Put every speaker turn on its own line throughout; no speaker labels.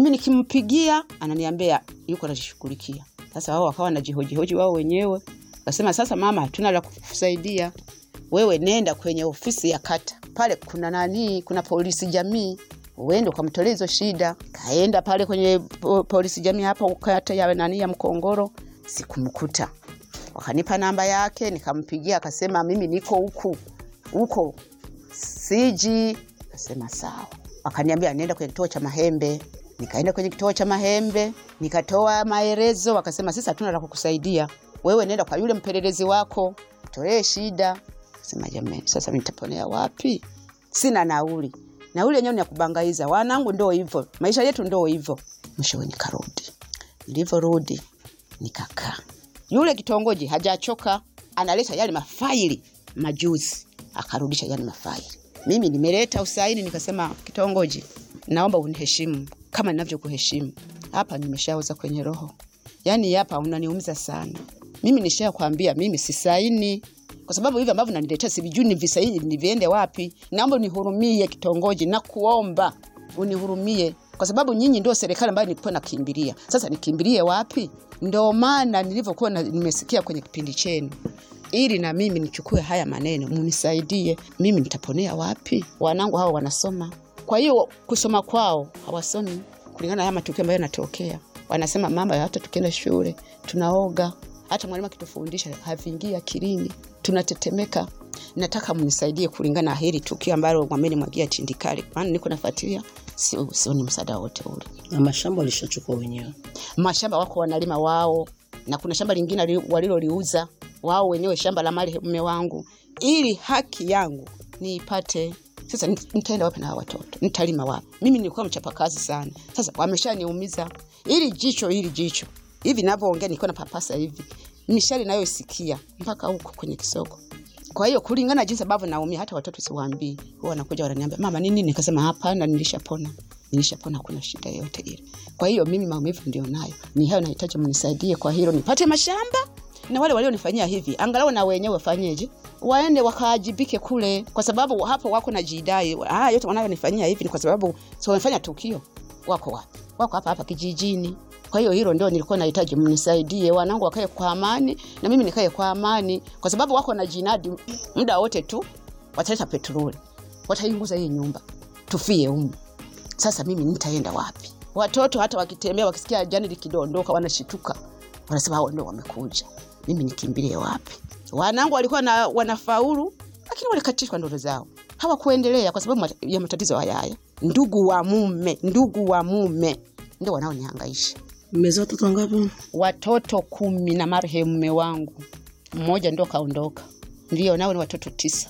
mimi nikimpigia ananiambia yuko anajishughulikia. Sasa wao wakawa wanajihojihoji wao wenyewe, kasema sasa, mama, hatuna la kukusaidia wewe, nenda kwenye ofisi ya kata pale, kuna nani, kuna polisi jamii, uende ukamtolea hizo shida. Kaenda pale kwenye po- polisi jamii hapo kata ya nani ya Mkongoro, sikumkuta. Wakanipa namba yake, nikampigia, akasema mimi niko huku huko siji. Kasema sawa. Wakaniambia nenda kwenye kituo cha Mahembe. Nikaenda kwenye kituo cha Mahembe, nikatoa maelezo, wakasema sisi hatuna la kukusaidia wewe, nenda kwa yule mpelelezi wako, tolee shida. Sema jamani, sasa mimi nitaponea wapi? Sina nauli, nauli yenyewe ni ya kubangaiza. Wanangu ndo hivyo, maisha yetu ndo hivyo. Mwishowe nikarudi. Nilivyorudi nikakaa, yule kitongoji hajachoka, analeta yale mafaili majuzi, akarudisha yale mafaili. Mimi nimeleta usaini, nikasema kitongoji, naomba uniheshimu kama ninavyokuheshimu. Hapa nimeshaoza kwenye roho, yaani hapa unaniumiza sana. Mimi nishakwambia mimi sisaini kwa sababu hivi ambavyo naniletea sivijui ni visaini niviende wapi. Naomba unihurumie kitongoji, na kuomba unihurumie kwa sababu nyinyi ndio serikali ambayo nilikuwa nakimbilia. Sasa nikimbilie wapi? Ndio maana nilivyokuwa na- nimesikia kwenye kipindi chenu ili na mimi nichukue haya maneno, munisaidie. Mimi nitaponea wapi? Wanangu hawa wanasoma, kwa hiyo kusoma kwao hawasomi kulingana na haya matukio ambayo yanatokea. Wanasema mama, hata tukienda shule tunaoga, hata mwalimu akitufundisha haviingia akilini, tunatetemeka. Nataka mnisaidie kulingana na hili tukio ambalo wamenimwagia tindikali, maana niko nafuatilia, sio sioni msaada wote ule
na mashamba walishachukua wenyewe.
mashamba wako wanalima wao, na kuna shamba lingine li- waliloliuza wao wenyewe, shamba la mali mume wangu, ili haki yangu niipate. Sasa nit- nitaenda wapi na hawa watoto? Nitalima wapi? Mimi nilikuwa mchapakazi sana, sasa wameshaniumiza. Ili jicho hili jicho hivi navyoongea, nilikuwa na papasa hivi, mishari nayoisikia mpaka huko kwenye kisogo. Kwa hiyo kulingana na jinsi ambavyo naumia, hata watoto siwaambii, huwa wanakuja wananiambia mama, nini? Nikasema hapana, nilishapona, nilishapona, hakuna shida yoyote ile. Kwa hiyo mimi maumivu ndio nayo, ni hayo, nahitaji mnisaidie kwa hilo, nipate mashamba na wale walionifanyia hivi, angalau na wenyewe wafanyeje, waende wakaajibike kule, kwa sababu hapo wako na jidai. Haya yote wanayonifanyia hivi ni kwa sababu si wamefanya tukio. Wako wapi? Wako hapa hapa kijijini. Kwa hiyo hilo ndio nilikuwa nahitaji mnisaidie, wanangu wakae kwa amani na mimi nikae kwa amani, kwa sababu wako na jinadi muda wote tu wataleta petroli, wataiunguza hii nyumba, tufie humu. Sasa mimi nitaenda wapi? Watoto hata wakitembea wakisikia jani likidondoka wanashituka, wanasema hao ndio wamekuja, mimi nikimbilie wapi? Wanangu walikuwa na, wanafaulu lakini walikatishwa ndoto zao, hawakuendelea kwa sababu mat- ya matatizo haya haya. Ndugu wa mume, ndugu wa mume ndio wanaonihangaisha
Mmezaa watoto wangapi?
watoto kumi na marehemu mume wangu mmoja ndo kaondoka, ndio nao ni watoto tisa.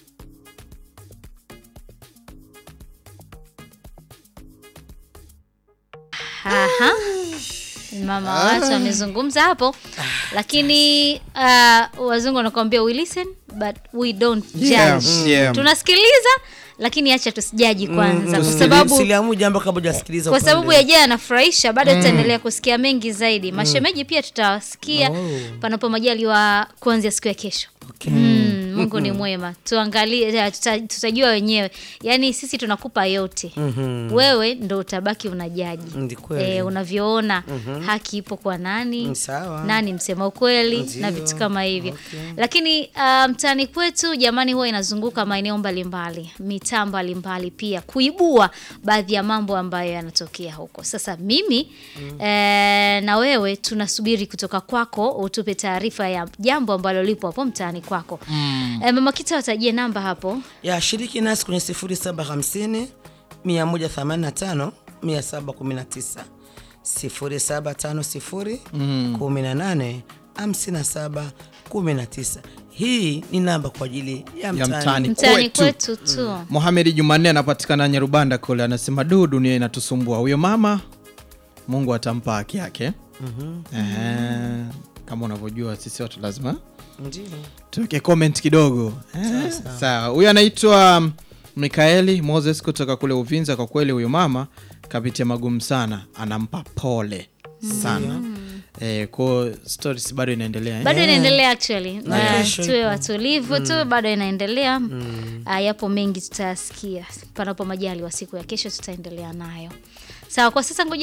Aha. Mama watu amezungumza hapo, lakini uh, wazungu wanakuambia we listen but we don't judge.
Yeah, yeah.
Tunasikiliza lakini acha tusijaji kwanza, kwa
Usili-
sababu
Usiliamue jambo kabla hujasikiliza
kwa
upande.
sababu ya jana anafurahisha, bado tutaendelea kusikia mengi zaidi. Mashemeji pia tutawasikia
Oh.
panapo majaliwa kuanzia siku ya kesho. Mm, Mungu ni mwema, tuangalie, eh, tuta, tutajua wenyewe. Yaani sisi tunakupa yote, wewe ndo utabaki unajaji
Ndi kweli.
eh, unavyoona haki ipo kwa nani
Mm, sawa.
nani msema ukweli
Ndio.
na vitu kama hivyo lakini uh, mtaani kwetu jamani huwa inazunguka maeneo mbalimbali mitaa mbalimbali pia kuibua baadhi ya mambo ambayo yanatokea huko sasa mimi eh, na wewe tunasubiri kutoka kwako utupe taarifa ya jambo ambalo lipo hapo mtaani kwako eh, mama kita watajie namba hapo
ya shiriki nasi kwenye 0750 185 719 0750 18 57 19. Hii ni namba kwa ajili ya
Ya
mtaani.
mtaani.
mtaani
Kwetu.
kwetu tu
Mohamed Jumanne anapatikana Nyarubanda kule, anasema du, dunia inatusumbua. Huyo mama Mungu atampa haki yake. Ehe, kama unavyojua sisi watu lazima
Ndio.
tuweke comment kidogo. Eh, Sawa, huyu anaitwa um, Mikaeli Moses kutoka kule Uvinza. Kwa kweli huyo mama kapitia magumu sana, anampa pole sana. Eh, kwa stories bado inaendelea eh?
bado inaendelea actually
Na
Na
kesho
tuwe
ipo.
watulivu tu bado inaendelea Ah, yapo mengi tutayasikia panapo majali wa siku ya kesho tutaendelea nayo sawa kwa sasa ngoja